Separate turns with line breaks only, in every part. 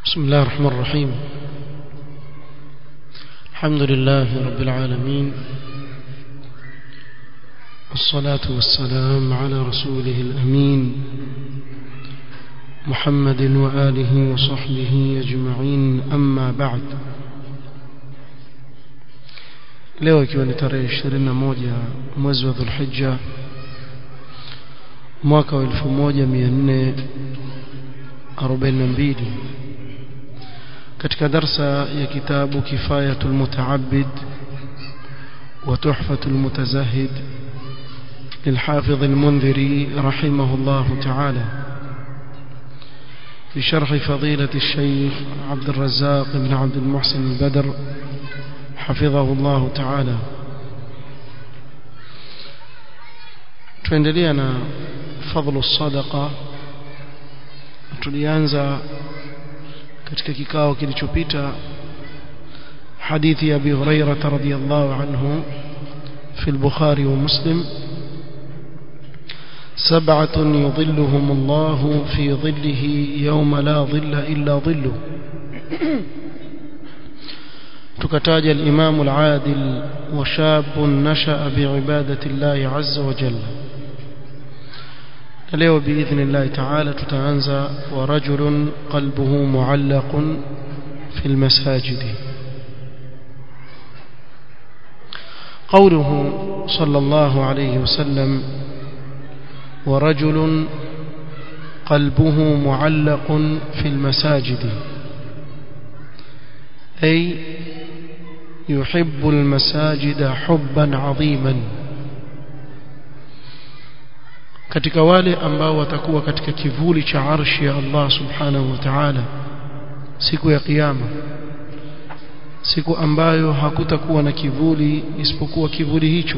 بسم الله الرحمن الرحيم الحمد لله رب العالمين والصلاة والسلام على رسوله الأمين محمد وآله وصحبه أجمعين أما بعد leo ikiwa ni tarehe 21 mwezi wa Dhulhijja mwaka wa 1442 katika darsa ya kitabu Kifayatul Mutaabbid wa Tuhfatul Mutazahid للحافظ المنذري رحمه الله تعالى بشرح فضيلة الشيخ عبد الرزاق بن عبد المحسن البدر حفظه الله تعالى tuendelea na fadhlu sadaqa tulianza katika kikao kilichopita hadithi ya Abi Hurairah radhiyallahu anhu في البخاري ومسلم سبعة يظلهم الله في ظله يوم لا ظل إلا ظله تكتاج الإمام العادل وشاب نشأ بعبادة الله عز وجل اليوم بإذن الله تعالى تتعنزى ورجل قلبه معلق في المساجد قوله صلى الله عليه وسلم ورجل قلبه معلق في المساجد أي يحب المساجد حبا عظيما katika wale ambao watakuwa katika kivuli cha arshi ya Allah subhanahu wa ta'ala siku ya kiyama siku ambayo hakutakuwa na kivuli isipokuwa kivuli hicho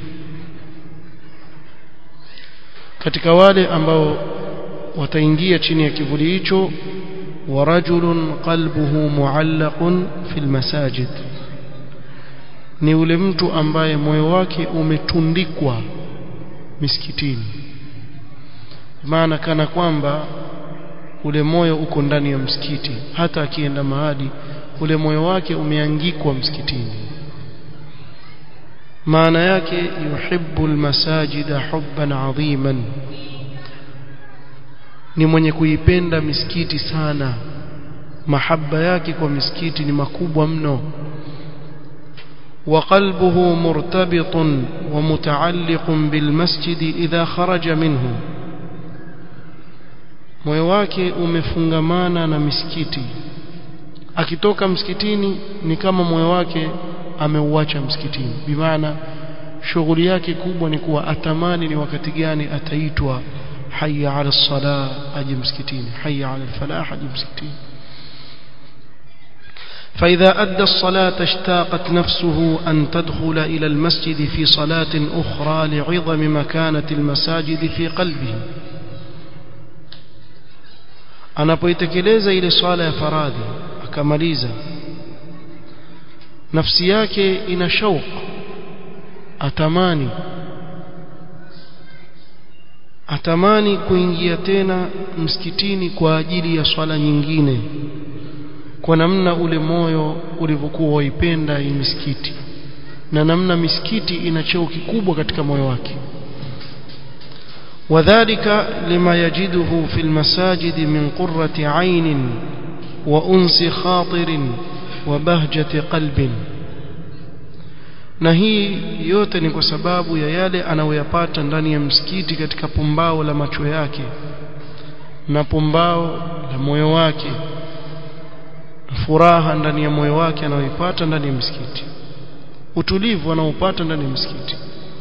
katika wale ambao wataingia chini ya kivuli hicho ورجل قلبه معلق في المساجد ni ule mtu ambaye moyo wake umetundikwa misikitini maana kana kwamba ule moyo uko ndani ya msikiti hata akienda mahali ule moyo wake umeangikwa msikitini maana yake yuhibbu almasajida hubban adhiman ni mwenye kuipenda misikiti sana mahaba yake kwa misikiti ni makubwa mno وقلبه مرتبط ومتعلق بالمسجد إذا خرج منه moyo wake umefungamana na misikiti akitoka msikitini ni kama moyo wake ameuacha msikitini bimaana shughuli yake kubwa ni kuwa atamani ni wakati gani ataitwa حي على الصلاة أجي مسكتين حي على الفلاح أجي مسكتين فإذا أدى الصلاة اشتاقت نفسه أن تدخل إلى المسجد في صلاة أخرى لعظم مكانة المساجد في قلبه anapoitekeleza ile swala ya faradhi akamaliza nafsi yake ina shauq atamani atamani kuingia tena msikitini kwa ajili ya swala nyingine kwa namna ule moyo ulivyokuwa waipenda hii misikiti na namna misikiti ina cheo kikubwa katika moyo wake وذلك لما يجده في المساجد من قرة عين وأنس خاطر وبهجة قلب na hii yote ni kwa sababu ya yale anayoyapata ndani ya msikiti katika pumbao la macho yake na pumbao la moyo wake furaha ndani ya moyo wake anayoipata ndani ya msikiti utulivu anaopata ndani ya msikiti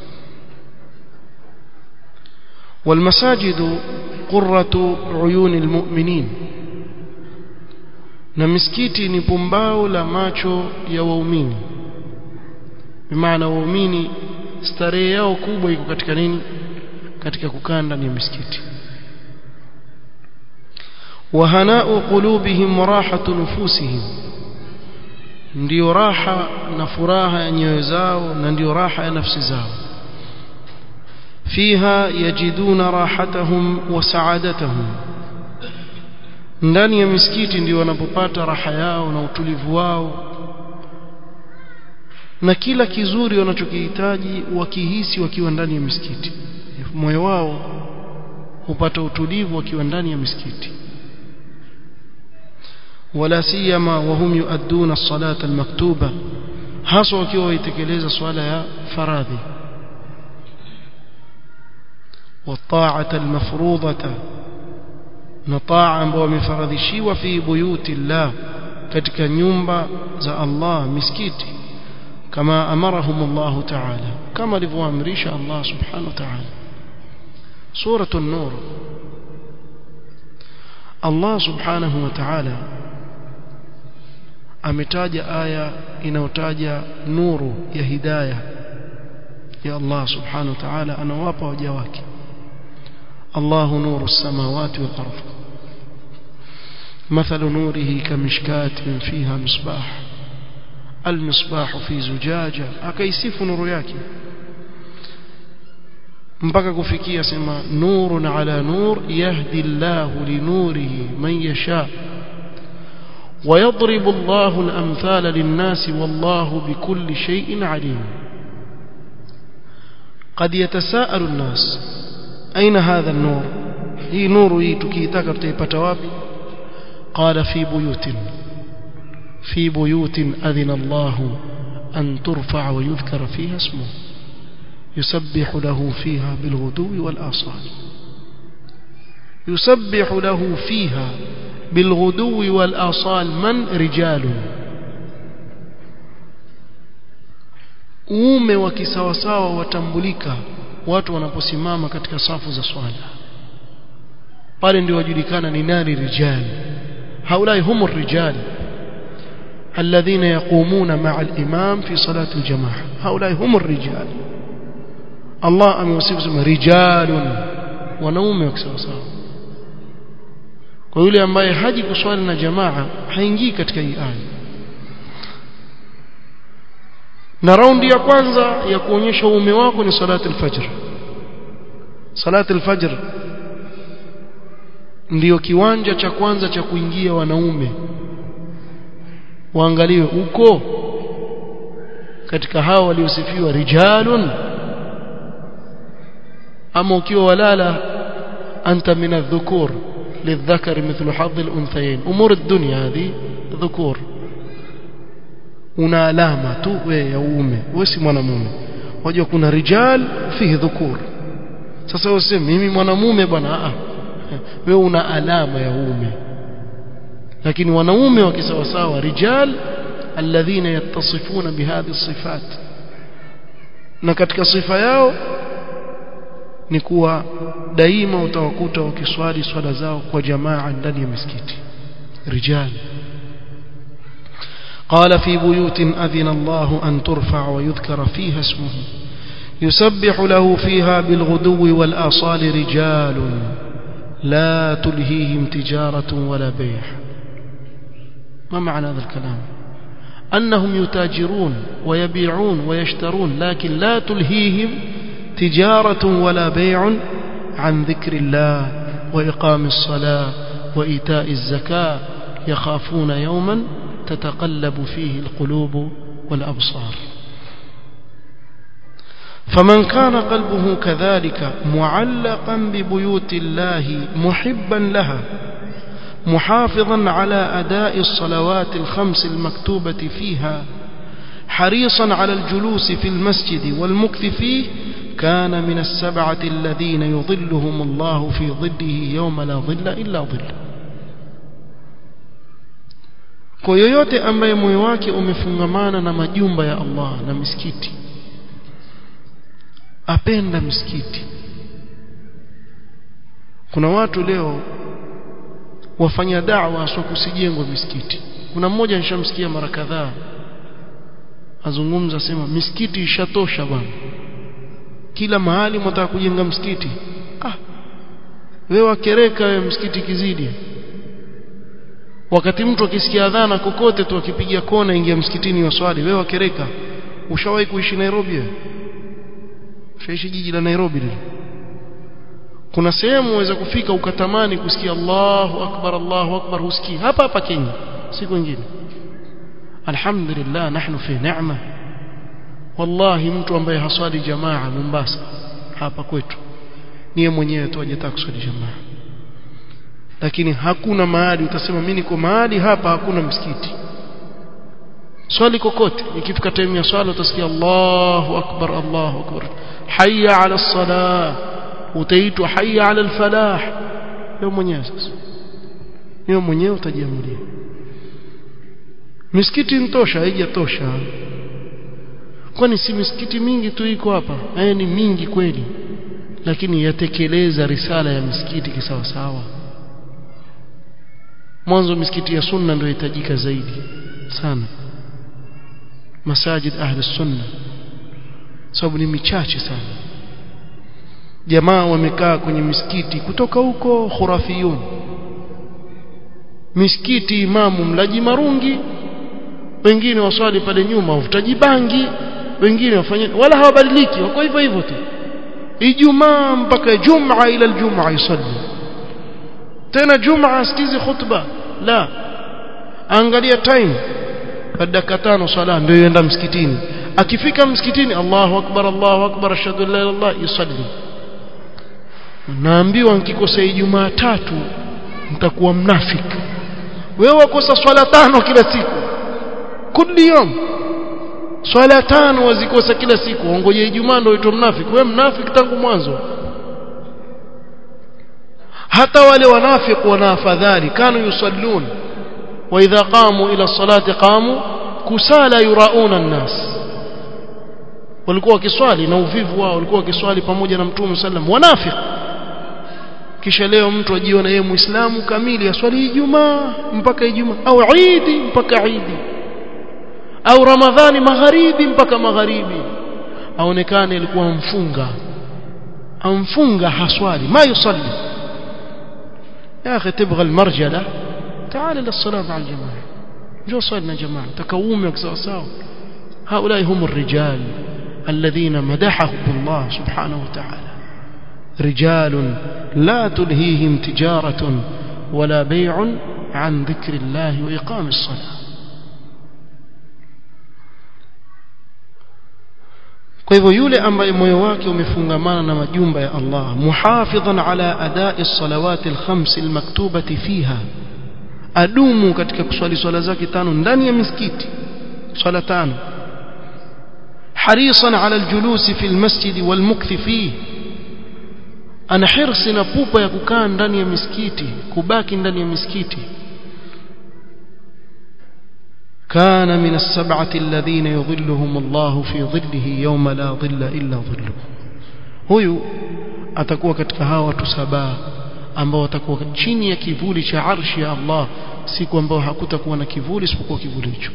والمساجد قرة عيون المؤمنين na misikiti ni pumbao la macho ya waumini bimaana waumini starehe yao kubwa iko katika nini katika kukaa ndani ya misikiti wahanau qulubihim wa rahatu nufusihim ndio raha na furaha ya nyoyo zao na ndio raha ya nafsi zao فيها يجدون راحتهم وسعادتهم ndani ya misikiti ndio wanapopata raha yao na utulivu wao na kila kizuri wanachokihitaji wakihisi wakiwa ndani ya misikiti moyo wao hupata utulivu wakiwa ndani ya misikiti wala siyama wahum yuadduna as-salata al-maktuba hasa wakiwa waitekeleza swala ya faradhi والطاعه المفروضه نطاعه ambao wamefaradhishiwa fi buyuti Allah katika nyumba za Allah misikiti kama amarahum Allah ta'ala kama alivyoamrisha Allah subhanahu wa ta'ala سورة النور الله سبحانه وتعالى ametaja aya inayotaja nuru ya hidayah ya Allah subhanahu wa ta'ala anawapa waja wake الله نور السماوات والأرض مثل نوره كمشكاة فيها مصباح المصباح في زجاجة أكيسف نور yake mpaka kufikia sema nurun ala nur yahdi Allah linurihi man yasha ويضرب الله الأمثال للناس والله بكل شيء عليم قد يتساءل الناس أين هذا النور هي نور يتكيتك تيبت وابي قال في بيوت في بيوت أذن الله أن ترفع ويذكر فيها اسمه يسبح له فيها بالغدو والآصال يسبح له فيها بالغدو والآصال من رجال uume wa kisawasawa watambulika watu wanaposimama katika safu za swala pale ndio wajulikana ni nani rijal haulai humu rijal alladhina yaqumuna ma'a al-imam fi salati al-jamaa haulai humu rijal Allah amewasifu sema rijalun wanaume wa kisawasawa kwa yule ambaye haji kuswali na jamaa haingii katika hii aya na raundi ya kwanza ya kuonyesha uume wako ni salati al-fajr salati al-fajr ndiyo kiwanja cha kwanza cha kuingia wanaume waangaliwe uko katika hao waliosifiwa rijalun ama ukiwa walala anta min adh-dhukur للذكر مثل حظ الأنثيين أمور الدنيا هذه ذكور una alama tu wewe ya uume wewe si mwanamume wajua kuna rijal fihi dhukur sasa useme mimi mwanamume bwana a wewe una alama ya uume lakini wanaume wa kisawasawa rijal alladhina yattasifuna bihadhi sifat na katika sifa yao ni kuwa daima utawakuta wakiswali swala zao kwa jamaa ndani ya misikiti rijal قال في بيوت أذن الله أن ترفع ويذكر فيها اسمه يسبح له فيها بالغدو والآصال رجال لا تلهيهم تجارة ولا بيع ما معنى هذا الكلام أنهم يتاجرون ويبيعون ويشترون لكن لا تلهيهم تجارة ولا بيع عن ذكر الله وإقام الصلاة وإيتاء الزكاة يخافون يوما تتقلب فيه القلوب والأبصار فمن كان قلبه كذلك معلقا ببيوت الله محبا لها محافظا على أداء الصلوات الخمس المكتوبة فيها حريصا على الجلوس في المسجد والمكث فيه كان من السبعة الذين يظلهم الله في ظله يوم لا ظل إلا ظله kwa yoyote ambaye moyo wake umefungamana na majumba ya Allah na misikiti apenda misikiti kuna watu leo wafanya da'wa sio kusijengwa misikiti kuna mmoja nishamsikia mara kadhaa azungumza sema misikiti ishatosha bwana kila mahali mtaka kujenga msikiti ah wewe wakereka wewe msikiti kizidi wakati mtu akisikia adhana kokote tu akipiga kona ingia msikitini waswali wewe wakereka ushawahi kuishi Nairobi wewe ushaishi jiji la Nairobi lile kuna sehemu waweza kufika ukatamani kusikia Allahu akbar Allahu akbar husikii hapa hapa Kenya siku nyingine alhamdulillah nahnu fi neema wallahi mtu ambaye haswali jamaa Mombasa hapa kwetu niye mwenyewe tu hajataka kuswali jamaa lakini hakuna mahali utasema mimi niko mahali hapa hakuna msikiti swali kokote ikifika time ya swala utasikia Allahu akbar Allahu akbar hayya ala salah utaitwa hayya ala alfalah wewe mwenyewe sasa wewe mwenyewe utajiamulia misikiti ntosha haijatosha kwani si misikiti mingi tu iko hapa haya ni mingi kweli lakini yatekeleza risala ya misikiti kisawa sawa mwanzo misikiti ya sunna ndio itajika zaidi sana masajid ahli sunna sababu ni michache sana jamaa wamekaa kwenye misikiti kutoka huko khurafiyun misikiti imamu mlaji marungi wengine waswali pale nyuma uvutaji bangi wengine wafanye wala hawabadiliki wako hivyo hivyo tu ijumaa mpaka jumaa ila aljumaa yusalli tena jumaa asikizi khutba la angalia time baada dakika tano sala ndio yenda msikitini akifika msikitini Allahu akbar Allahu akbar ashhadu an la ilaha illallah yusalli naambiwa nikikosa ijumaa tatu nitakuwa mnafiki wewe wakosa swala tano kila siku kulli yom swala tano wazikosa kila siku ongoje ijumaa ndio uitwe mnafiki wewe mnafiki tangu mwanzo hata wale wanafiki wana afadhali kanu yusallun wa idha qamu ila salati qamu kusala yurauna an-nas walikuwa wakiswali na uvivu wao walikuwa wakiswali pamoja na mtume sallam wanafiki kisha leo mtu ajiona yeye muislamu kamili aswali ijumaa mpaka ijumaa au idi mpaka idi au ramadhani magharibi mpaka magharibi aonekane alikuwa mfunga amfunga haswali ma yusalli يا اخي تبغى المرجله تعال للصلاه مع الجماعه جو صلنا جماعه تكومك سوا هؤلاء هم الرجال الذين مدحهم الله سبحانه وتعالى رجال لا تلهيهم تجارة ولا بيع عن ذكر الله وإقام الصلاة kwa hivyo yule ambaye moyo wake umefungamana na majumba ya Allah muhafidhan ala adai salawati alkhams almaktubati fiha adumu katika kuswali swala zake tano ndani ya misikiti swala tano harisan ala aljulusi fi almasjid walmukthi fihi ana hirsi na pupa ya kukaa ndani ya misikiti kubaki ndani ya misikiti كان من السبعة الذين يظلهم الله في ظله يوم لا ظل إلا ظله huyu atakuwa katika hawa watu saba ambao watakuwa chini ya kivuli cha arshi ya Allah siku ambao hakutakuwa na kivuli isipokuwa kivuli hicho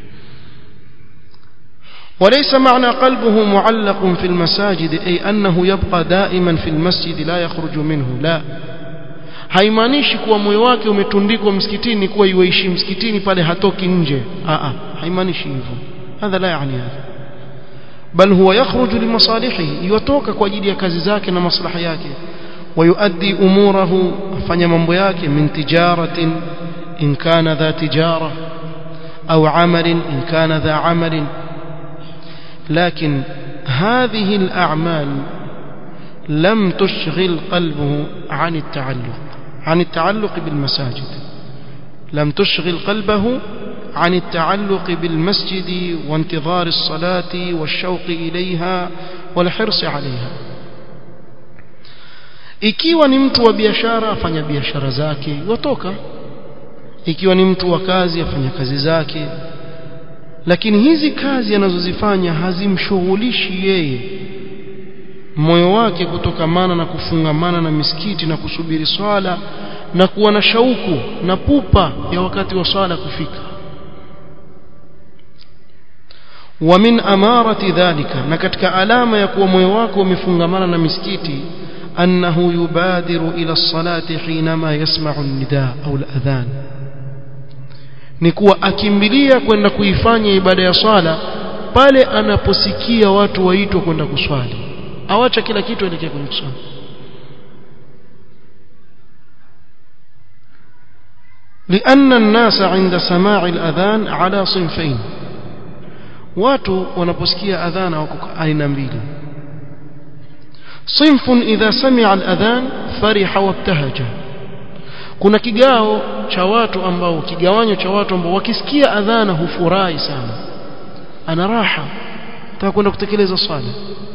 وليس معنى قلبه معلق في المساجد أي أنه يبقى دائما في المسجد لا يخرج منه لا haimaanishi kuwa moyo wake umetundikwa msikitini kuwa yuishi msikitini pale hatoki nje a haimaanishi hivyo hadha la yani hadha bal huwa yakhruju limasalihihi yotoka kwa ajili ya kazi zake na maslaha yake ويؤدي أموره afanya mambo yake min tijaratin in kana dha tijara au amalin in kana dha amalin لكن هذه الأعمال لم تشغل قلبه عن التعلق عن التعلق بالمساجد لم تشغل قلبه عن التعلق بالمسجد وانتظار الصلاة والشوق إليها والحرص عليها ikiwa ni mtu wa biashara afanya biashara zake watoka ikiwa ni mtu wa kazi afanya kazi zake lakini hizi kazi anazozifanya hazimshughulishi yeye moyo wake kutokamana na kufungamana na misikiti na kusubiri swala na kuwa na shauku na pupa ya wakati wa swala kufika wa min amarati dhalika na katika alama ya kuwa moyo wako umefungamana na misikiti annahu yubadiru ila salati hinama yasma'u an-nidaa au al-adhan ni kuwa akimbilia kwenda kuifanya ibada ya swala pale anaposikia watu waitwa kwenda kuswali awacha kila kitu elekea kwenye kuswali لأن الناس عند سماع الأذان على صنفين watu wanaposikia adhana wako aina mbili صنف إذا سمع الأذان فرح وابتهج kuna kigao cha watu ambao kigawanyo cha watu ambao wakisikia adhana hufurahi sana ana raha nataka kwenda kutekeleza swala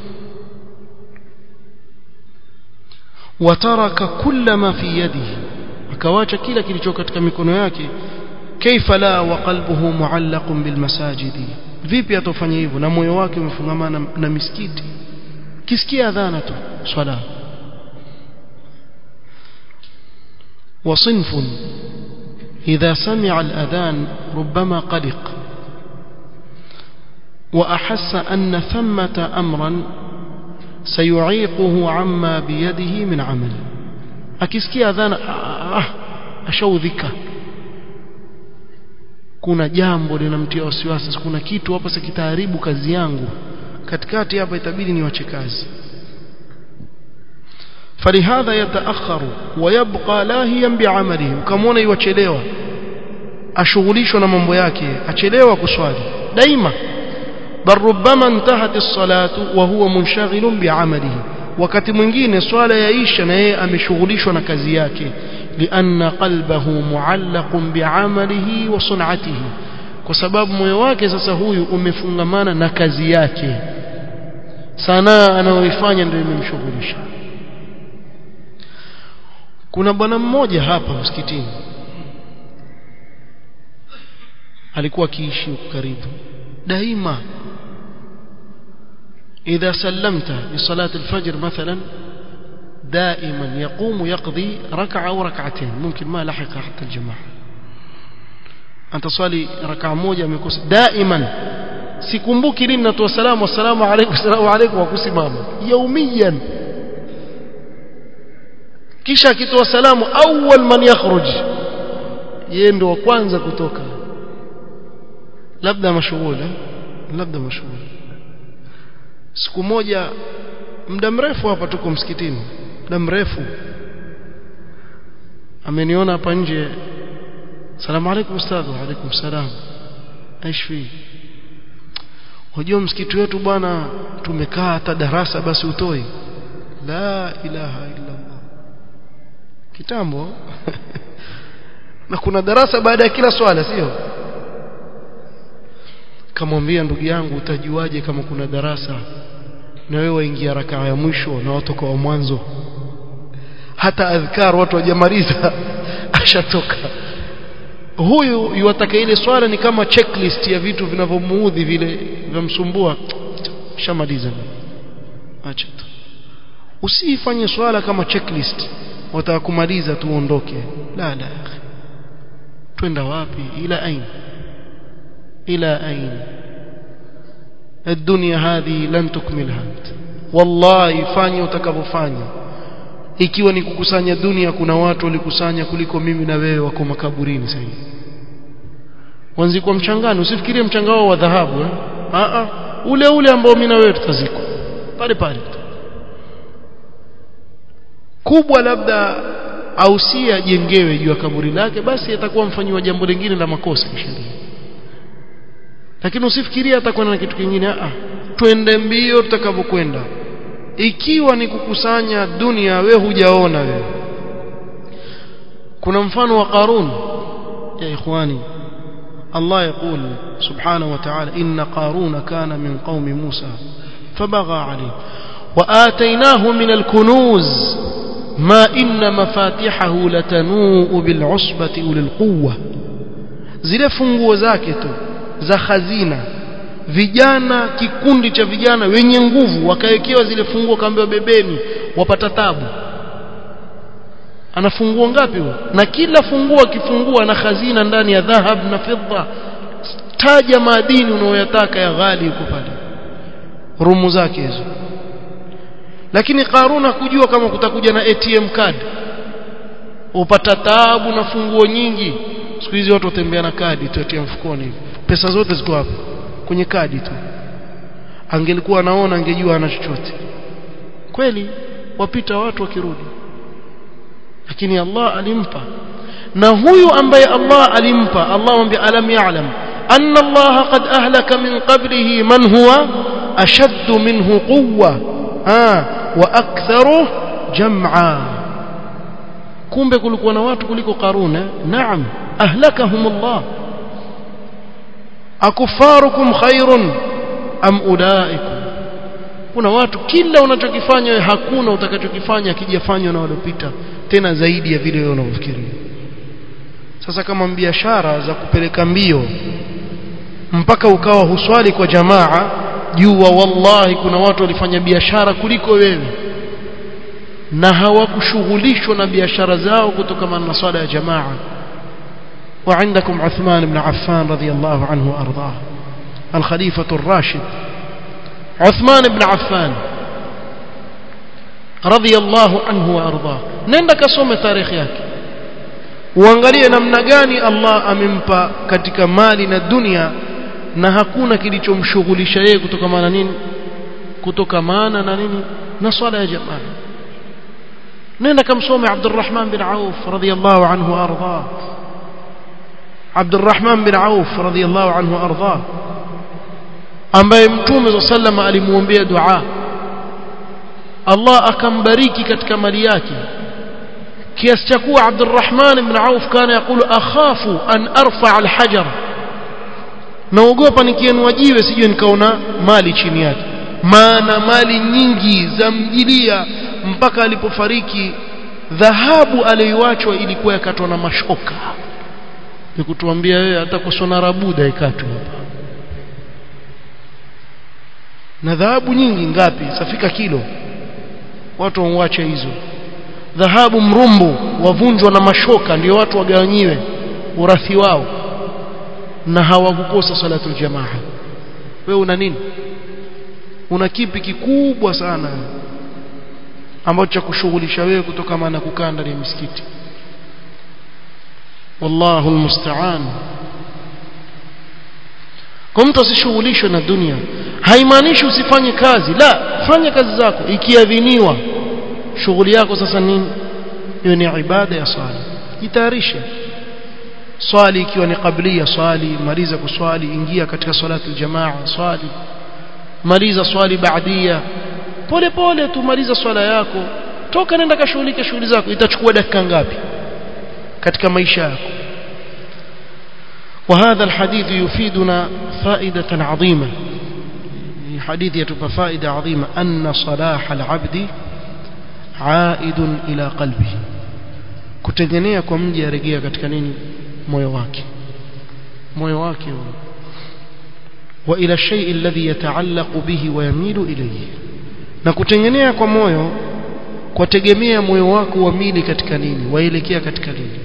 wataraka kulla ma fi yadihi akawacha kila kilicho katika mikono yake kaifa la wa qalbuhu muallaqun bil masajidi vipi atofanya hivyo na moyo wake umefungamana na misikiti kisikia adhana tu swala وصنف إذا سمع الأذان ربما قلق وأحس أن ثمة أمرا سيعيقه عما بيده من عمل akisikia adhana ah, ashaudhika kuna jambo linamtia wasiwasi kuna kitu hapa sikitaharibu kazi yangu katikati hapa itabidi niwache kazi فلهذا يتأخر ويبقى لاهيا بعمله ukamwona iwachelewa ashughulishwa na mambo yake achelewa kuswali daima bal rubbama intahat as-salatu wa huwa munshagilun bi'amalihi wakati mwingine swala yaisha na yeye ameshughulishwa na kazi yake lianna qalbahu muallaqun bi'amalihi wa sun'atihi kwa sababu moyo wake sasa huyu umefungamana na kazi yake sanaa anayoifanya ndio imemshughulisha kuna bwana mmoja hapa msikitini alikuwa akiishi karibu daima إذا سلمت لصلاة الفجر مثلا دائما يقوم يقضي ركعة أو ركعتين ممكن ما لحق حتى الجماعة أنت صلي ركعة موجة مكوس دائما sikumbuki lini natoa salamu assalamu alaykum assalamu alaykum wa kusimama yaumiyan kisha akitoa salamu awwal man yakhruj yeye ndo wa kwanza kutoka labda mashughuli labda mashughuli siku moja muda mrefu hapa tuko msikitini muda mrefu ameniona hapa nje salamu alaykum ustadh wa alaykum salam aishwi Wajua msikiti wetu bwana tumekaa hata darasa basi utoi la ilaha illa Allah kitambo na kuna darasa baada ya kila swala sio kamwambia ndugu yangu utajuaje kama kuna darasa na wewe waingia rakaa ya mwisho na watoka wa mwanzo hata adhkar watu wajamaliza ashatoka huyu yuwataka ile swala ni kama checklist ya vitu vinavyomuudhi vile vinamsumbua shamaliza acha tu usifanye swala kama checklist wataka kumaliza tu uondoke la la twenda wapi ila ain ila ain الدنيا هذه لن تكملها والله fanya utakavyofanya ikiwa ni kukusanya dunia kuna watu walikusanya kuliko mimi na wewe wako makaburini sasa wanzikwa mchangani usifikirie mchangao wa dhahabu eh? a a ule ule ambao mimi na wewe tutazikwa pale pale kubwa labda ausia jengewe juu ya kaburi lake basi atakuwa mfanyiwa jambo lingine la makosa kisheria lakini usifikirie atakwenda na kitu kingine a twende mbio tutakavyokwenda ikiwa ni kukusanya dunia we hujaona wewe kuna mfano wa Qarun ya ikhwani Allah يقول سبحانه وتعالى إن قارون كان من قوم موسى فبغى عليه وآتيناه من الكنوز ما إن مفاتحه لتنوء بالعصبة أولي القوة zile funguo zake tu za khazina vijana kikundi cha vijana wenye nguvu wakawekewa zile funguo kaambiwa bebeni wapata tabu ana funguo ngapi huyo na kila funguo akifungua na khazina ndani ya dhahab na fedha taja madini unayoyataka ya ghali huko pale rumu zake hizo lakini Karuna kujua kama kutakuja na ATM card upata taabu na funguo nyingi siku hizi watu watembea na kadi tu ATM mfukoni pesa zote ziko hapo kwenye kadi tu angelikuwa anaona angejua ana chochote kweli wapita watu wakirudi lakini Allah alimpa na huyu ambaye Allah alimpa Allah mwambia alam ya'lam anna Allah qad ahlaka min qablihi man huwa ashaddu minhu quwwa ah wa aktharu jam'a kumbe kulikuwa na watu kuliko Qarun eh? naam ahlakahum Allah akufarukum khairun am ulaikum kuna watu kila unachokifanya wewe hakuna utakachokifanya kijafanywa na waliopita tena zaidi ya vile wewe unavyofikiria sasa kama biashara za kupeleka mbio mpaka ukawa huswali kwa jamaa jua wallahi kuna watu walifanya biashara kuliko wewe na hawakushughulishwa na biashara zao kutokana na swala ya jamaa وعندكم عثمان بن عفان رضي الله عنه وأرضاه الخليفة الراشد عثمان بن عفان رضي الله عنه وأرضاه نندك صوم تاريخ yake uangalie namna gani Allah amempa katika mali na dunia na hakuna kilichomshughulisha yeye kutokamana nini kutokamana na nini na swala ya jamaa nenda kamsome Abdurrahman bin Auf radhiyallahu anhu arda Abdurrahman bin Auf radhiyallahu anhu arda ambaye mtume sallam alimuombea dua Allah akambariki katika mali yake kiasi cha kuwa Abdurrahman ibn Auf kana yakulu akhafu an arfa alhajar naogopa nikienua jiwe sije nikaona mali chini yake maana mali nyingi za mjilia mpaka alipofariki dhahabu aliyoachwa ilikuwa yakatwa na mashoka nikutuambia wewe hata kusona rabuda ikatwe hapa na dhahabu nyingi ngapi safika kilo watu wauache hizo dhahabu mrumbu wavunjwa na mashoka ndio watu wagawanyiwe urathi wao na hawakukosa salatul jamaa wewe una nini una kipi kikubwa sana ambacho cha kushughulisha wewe kutokana na kukaa ndani ya misikiti wallahu almusta'an kwa mtu asishughulishwe na dunia haimaanishi usifanye kazi la fanya kazi zako ikiadhiniwa shughuli yako sasa nini hiyo ni ibada ya swala jitayarishe swali ikiwa ni kablia swali maliza kuswali ingia katika salatu jamaa swali maliza swali baadia pole pole tu maliza swala yako toka nenda kashughulike shughuli zako itachukua dakika ngapi katika maisha yako وهذا الحديث يفيدنا فائدة عظيمة حديث يتبقى فائدة عظيمة أن صلاح العبد عائد إلى قلبه kutegemea kwa mji arejea katika nini moyo wake moyo wake wa ila shay alladhi yataallaqu bihi wa yamilu ilayhi na kutengenea kwa moyo kwa tegemea moyo wako uamili katika nini waelekea katika nini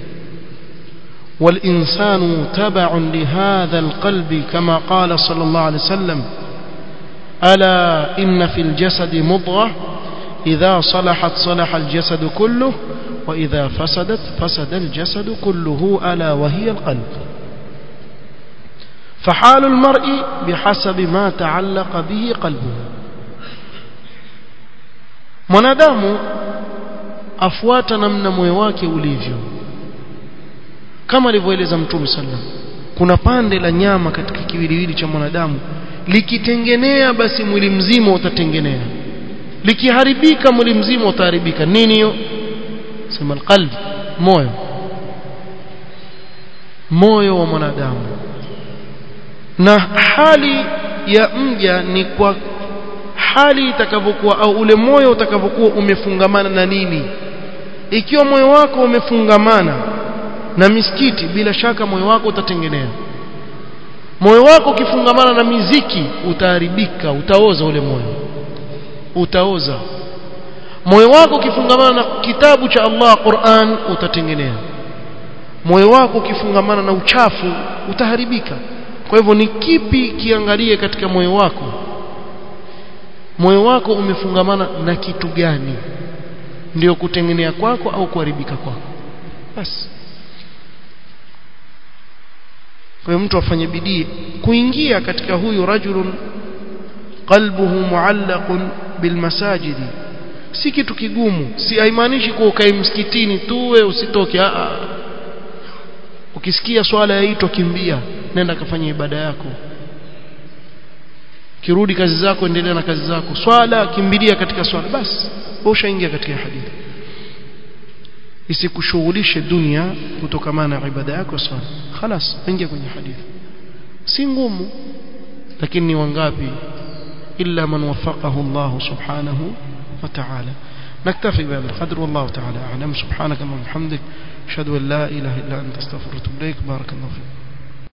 والإنسان تبع لهذا القلب كما قال صلى الله عليه وسلم ألا إن في الجسد مضغة إذا صلحت صلح الجسد كله وإذا فسدت فسد الجسد كله ألا وهي القلب فحال المرء بحسب ما تعلق به قلبه mwanadamu afuata namna moyo wake ulivyo kama alivyoeleza mtume sallam kuna pande la nyama katika kiwiliwili cha mwanadamu likitengenea basi mwili mzima utatengenea likiharibika mwili mzima utaharibika nini hiyo sema alqalb moyo moyo wa mwanadamu na hali ya mja ni kwa hali itakavyokuwa au ule moyo utakavyokuwa umefungamana na nini ikiwa moyo wako umefungamana na misikiti bila shaka moyo wako utatengenea moyo wako ukifungamana na miziki utaharibika utaoza ule moyo utaoza moyo wako ukifungamana na kitabu cha Allah Qur'an utatengenea moyo wako ukifungamana na uchafu utaharibika kwa hivyo ni kipi kiangalie katika moyo wako moyo wako umefungamana na kitu gani ndio kutengenea kwako au kuharibika kwako basi kwa hiyo mtu afanye bidii kuingia katika huyu rajulun qalbuhu muallaqun bilmasajidi si kitu kigumu si haimaanishi kuwa ukae msikitini tu wewe usitoke a ukisikia swala yaitwa kimbia nenda kafanya ibada yako kirudi kazi zako endelea na kazi zako swala kimbilia katika swala basi ushaingia katika hadithi isikushughulishe dunia kutokamana na ibada yako swala خلاص ingia kwenye hadithi si ngumu lakini ni wangapi illa man wafaqahu Allah subhanahu wa ta'ala نكتفي بهذا القدر والله تعالى أعلم سبحانك اللهم وبحمدك أشهد أن لا إله إلا أنت استغفرك وأتوب إليك بارك الله فيك